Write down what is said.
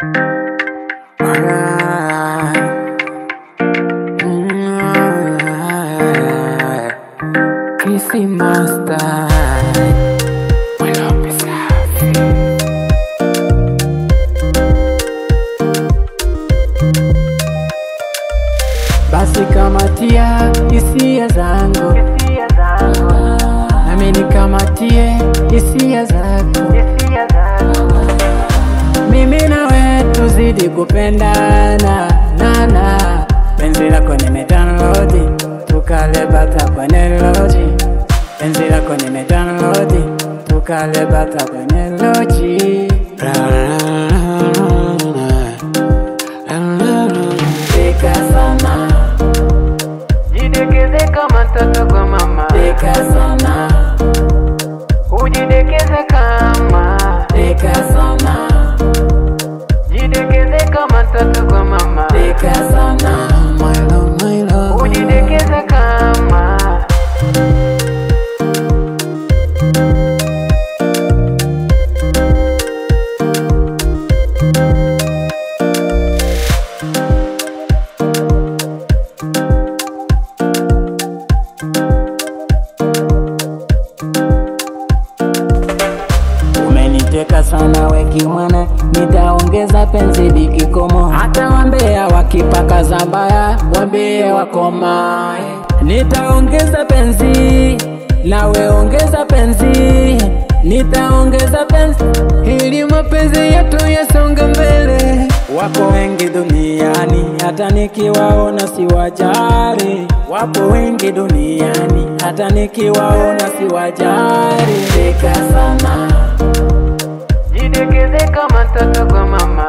Kissy Master Mwelo safi Basi kamatia hisia zangu nami nikamatie hisia zako mimi nawe tuzidi kupendana nana penzi lako nimedownload tukale bata kwenye loji penzi lako nimedownload tukale bata kwenye loji Deka sana Jidekeze kama mtoto kwa mama, Deka sana ujidekeze kama, Deka sana jidekeze kama mtoto kwa mama, Deka sana My love, my love ujidekeze kama, Umeniteka sana weki mwana, nitaongeza penzi likikomo. Hata wambea wakipaka zambaya, wambie wakomae. Nitaongeza penzi, nawe ongeza penzi, nitaongeza penzi ili mapenzi yetu yasonge mbele. Wapo wengi duniani, hata nikiwaona siwajali. Wapo wengi duniani, hata nikiwaona siwajali. Deka sana jidekeze kama mtoto kwa mama,